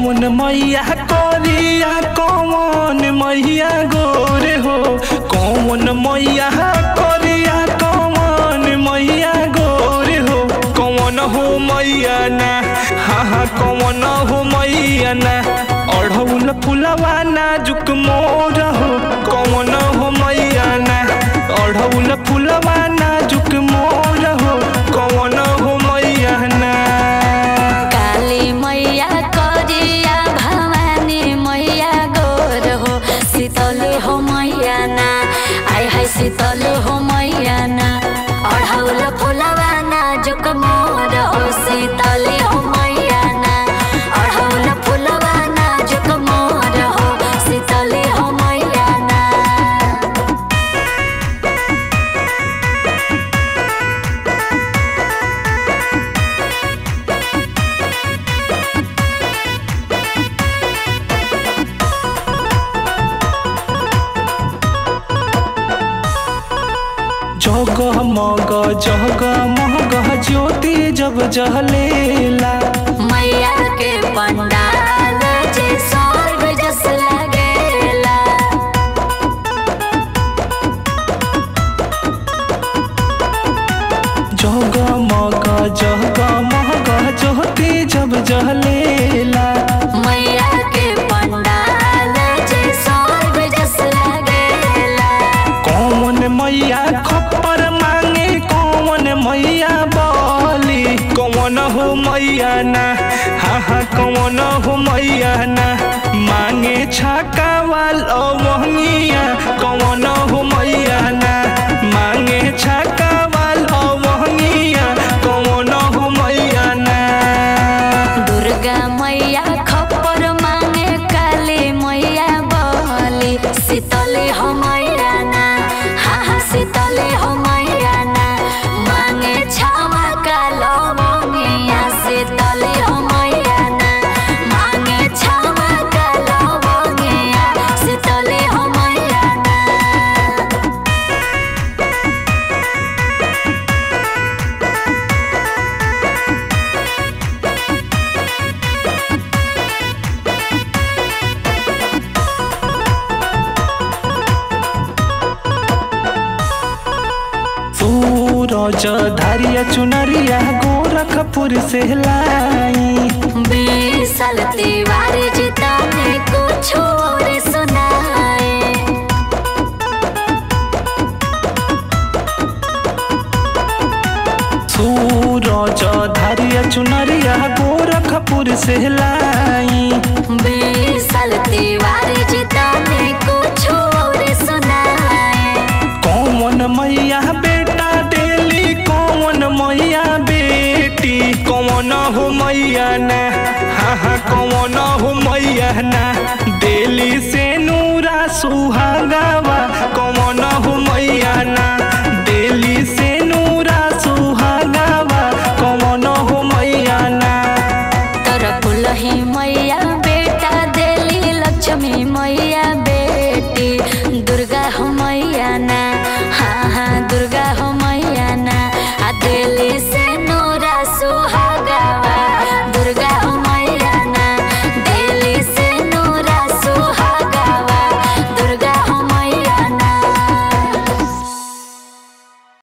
कौन मैया करिया कौन मैया गोरे हो कौन मैया करिया कौन मैया गोरे हो कौन हो मैया ना हाँ हाँ कौन हो मैया ना अढ़ौल फुलवा नाजुक मोर हो कौन हो मैया ना अढ़ौल फुलवा नाजुक मोर हो कौन हो मैया ना काली मैया करिया भवानी मैया गोर हो शीतले हो मैया ना आय हाय शीतले हो मैया ना अढ़ौल फुलवा नाजुक मोर हो शीतले हो मैया ना अढ़ौल फुलवा नाजुक मोर हो शीतले हो मैया ना जग मग जग मग ज्योति जब जहलेला मैया के पंडाल जे स्वर्ग जस लगेला जग मग जग मग ज्योति जब जहलेला मैया के पंडाल जे स्वर्ग जस लगेला कौन मैया खप्पर मांगे कौन मैया बोली कौन हो मैया ना हाँ हाँ कौन हो मैया ना मांगे छाका वाल अवनिया कौन हो मैया ना मांगे छाका वाल अवनिया कौन हो मैया ना दुर्गा मैया खप्पर मांगे काली मैया बली शीतले हो मैया ना हा हा शीतले हो मैया ना मांगे छावा कालो मोनिया शीतले हो मैया ना मांगे छावा कालो मोनिया शीतले हो मैया ना सूरज धारिया चुनरिया गोरखपुर से लाई बीसल तिवारी जीता ने कुछ और सुनाए सूरज धारिया चुनरिया गोरखपुर से लाई बीसल तिवारी जीता ने कुछ और सुनाए कौन मैया बेटा डेली कौन मैया बेटी कौन हो मैया ना हाँ हाँ कौन हो मैया ना डेली से नूरा सुहागावा कौन हो मैया ना डेली से